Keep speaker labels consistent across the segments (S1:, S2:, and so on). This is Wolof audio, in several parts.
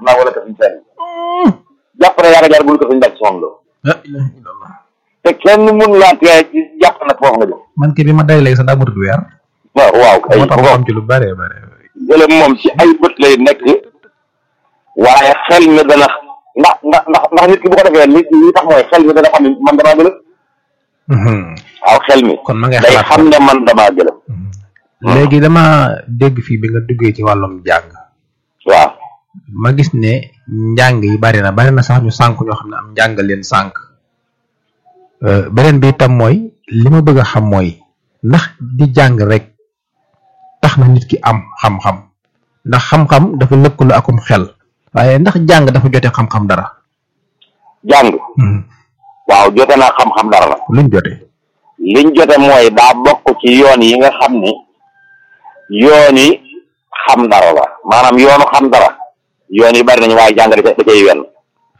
S1: naa wala kër suñu seen jàpp ne yaa nga jaar bul kër suñu bàcc soxna loo
S2: la ilaha illallah
S1: te kenn mun laa tee jàpp nag foofu nga jëm
S2: man kii bi ma day léegi sax daa matut weer
S1: waaw waaw kay
S2: moo tax
S1: bu
S2: ma
S1: ko
S2: xam ci lu bare bare
S1: jële moom ci ay bët lay nekk waaye xel mi dana ndax ndax ndax ndax nit ki bu ko defee li li tax mooy xel mi dana xam ne man damaa gëlëm waaw xel mi
S2: kon ma ngay
S1: day
S2: xalaat
S1: xam ne man damaa gëlëm
S2: léegi dama dégg fii bi nga duggee ci wàllum jàng
S1: waaw
S2: ma gis ne njàng yi bari na bari na sax ñu sànk ñoo xam ne am njàng leen sànk Euh, beneen bi itam mooy li ma bëgg a xam mooy ndax di jàng rek tax na nit ki am xam-xam ndax xam-xam dafa lëkkaloo akum xel waaye ndax jàng dafa jote xam-xam dara
S1: jàng waaw jote naa xam-xam dara la
S2: luñ jote
S1: liñ jote mooy daa bokk ci yoon yi nga xam ni yoon yi xam dara la maanaam yoonu xam dara yoon yi bari nañu waaye jàng da ca da cay wenn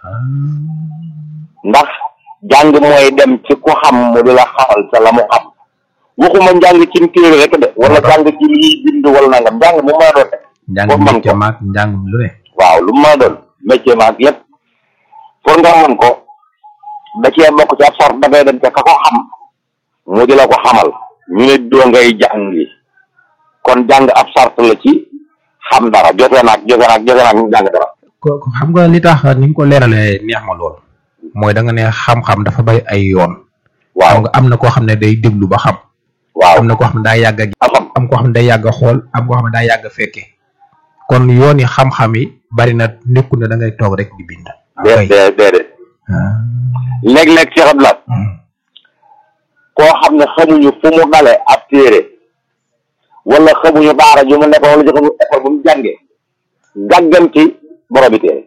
S1: ndax jàng mooy dem ci ku xam mu di la xamal ca la mu xam waxuma njàng ci téere rek de wala jàng ci lii bind wala nangam njàng mu mën a doon rek
S2: njàng
S1: Pour man
S2: métier
S1: ko.
S2: maag njàng lu ne
S1: waaw lu mu mën a doon métier maag lépp pour nga mën ko da cee bokk ci ab sart da ngay dem ca ka ko xam mu di la ko xamal ñu ne doo ngay jàngi kon jàng ab sart la ci xam dara jote naag jote naag jote naag jàng dara
S2: ko ko xam nga li tax ni nga ko leeralee neex ma lool mooy da nga ne xam-xam dafa bay ay yoon
S1: waaw
S2: xam nga am na koo xam ne day déglu ba xam
S1: waaw
S2: am na koo xam ne daa yàgg a gis
S1: a xam
S2: am koo xam ne day yàgg a xool am koo xam ne daa yàgg a fekke kon yoon yi xam-xam yi bari na nekkul ne da ngay toog rek di bind
S1: dee dee déedéet
S2: ah.
S1: léeg-léeg Cheikh Abdoulaye
S2: Hmm.
S1: koo xam ne xamuñu fu mu dale ab téere wala xamuñu daara ju mu nekk wala ju xamu école bu mu jàngee gàgganti boromi téere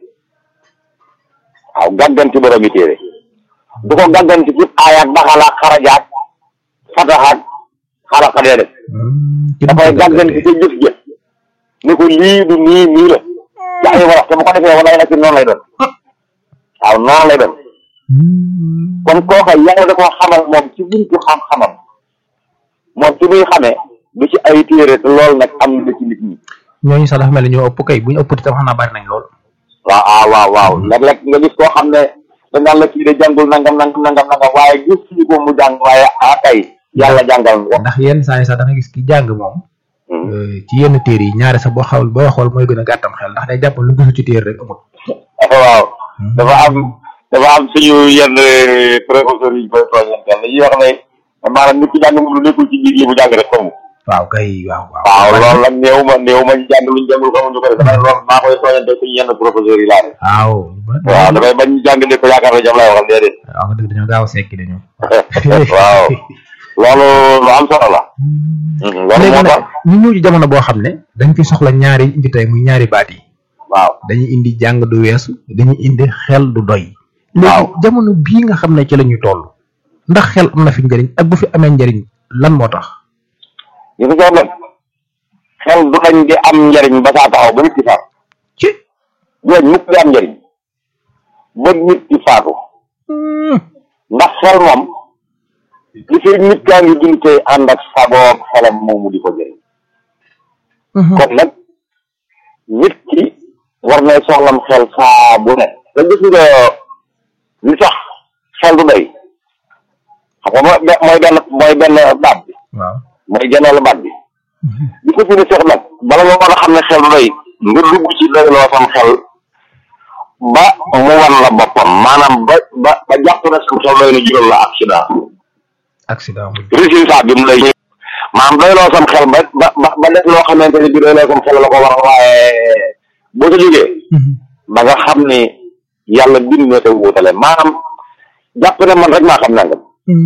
S1: waaw gàgganti boromi téere du ko gàgganti ci aayaat baxalaak xarajaak fataxaak xaraxa dee def
S2: Hmm. Ki
S1: dafay
S2: mu ko
S1: gàgganti
S2: gàggantee.
S1: ca jëf jëf ni ko lii du nii nii la ci ay wolof te bu ko defee wala nag ci noonu lay doon waaw noonu lay doon
S2: Hmm.
S1: kon kooka yàlla da koo xamal moom ci buntu xam-xamam moom ci muy xamee du ci ay téere te loolu nag am na ci nit ñi
S2: ñooñu sax dafa mel ni ñoo ëpp kay bu ñu ëpp itam xam naa bari nañ lool
S1: waaw ah waaw waaw léeg-léeg nga gis koo xam ne da ngaan la kii de jàngul nangam nangam nangam nangam waaye gis ñu ko mu jàng waaye ah kay yàlla jàngal ko
S2: ndax yenn saa yi sax da nga gis ki jàng moom euh, ci yenn téere yi ñaare sax boo xawul boo xool mooy gën a gàttam xel ndax day jàpp lu gisu ci téere rek amul
S1: waaw dafa am dafa am suñu yenn professeurs yi ñu koy tooñantel dañuy wax ne maanaam nit ki jàng mu lu nekkul ci biir li mu jàng rek xamu
S2: waaw kay waaw waaw
S1: waaw loolu nag néew ma néew ma ñu jàng luñ jàngul xamuñu ko de damay loolu maa koy tooñante suñu yenn professeurs yi laa ne
S2: waaw
S1: waaw damay bañ jàng ne ko yaakaar na jam lay waxal déedéet
S2: waaw nga dëgg dañoo gaaw a sekki dañu
S1: waaw loolu lu am solo la loolu
S2: léegi
S1: moo
S2: nag
S1: tax
S2: ñu ñëw ci jamono boo xam ne dañ fi soxla ñaari indi tey muy ñaari baat yi
S1: waaw
S2: dañuy indi jàng du weesu dañuy indi xel du doy léegi
S1: Waaw.
S2: jamono bii nga xam ne ci la ñuy toll ndax xel am na fi njëriñ ak bu fi amee njëriñ lan moo tax
S1: ñu ko soxla xel du dañ di am njariñ ba saa taxaw ba nit ki faatu
S2: ci
S1: jooñ mukk di am njariñ ba nit ki faatu ndax xel moom li fi nit kaa ngi dund tey ànd ak sagoog xelam moomu di ko jëriñ kon nag nit ki war nay soxlam xel saa bu ne te gis nga li tax xel du doy xam nga mooy be- mooy benn mooy benn baat bi
S2: waaw
S1: mooy genneelu baat bi li ko fi ne seex nag bala nga mën a xam ne xel du doy nga dugg ci doyloo sam xel ba mu wan la boppam maanaam ba ba ba jàpp na sam xel doy na jural la accident
S2: accident mu
S1: résultat bi mu lay maanaam doyloo sam xel ba ba ba ba def loo xamante ne bi doyloo sam xel la ko war waaye boo ca jógee ba nga xam ni yàlla bind na te wuutale maanaam jàpp ne man rek maa xam nangam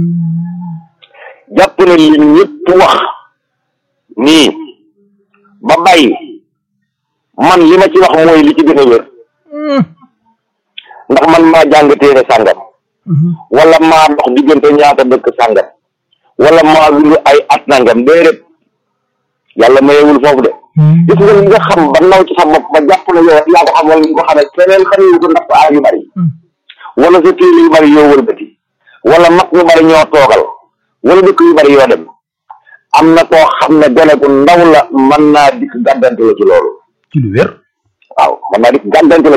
S1: jàpp ne li ñëpp wax nii ba bàyyi man li ma ci wax mooy li ci gën a wér ndax man maa jàng téere sàngam wala maa dox diggante ñaata dëkk sàngam wala maa dund ay at nangam déedéet yàlla mayewul foofu de gis nga li nga xam ba naw ci sa bopp ba jàpp ne yow yaa ko xam wala ñu ko xamee keneen xamewu ko ndax sa aay yu bari wala sa téere yu bari yoo wëlbati wala mag ñu bari ñoo toogal wala dëkk yu bari yoo dem am na koo xam ne gone gu ndaw la mën naa dikk gàddante la ci loolu
S2: ci lu wér
S1: waaw mën naa dikk gàddante la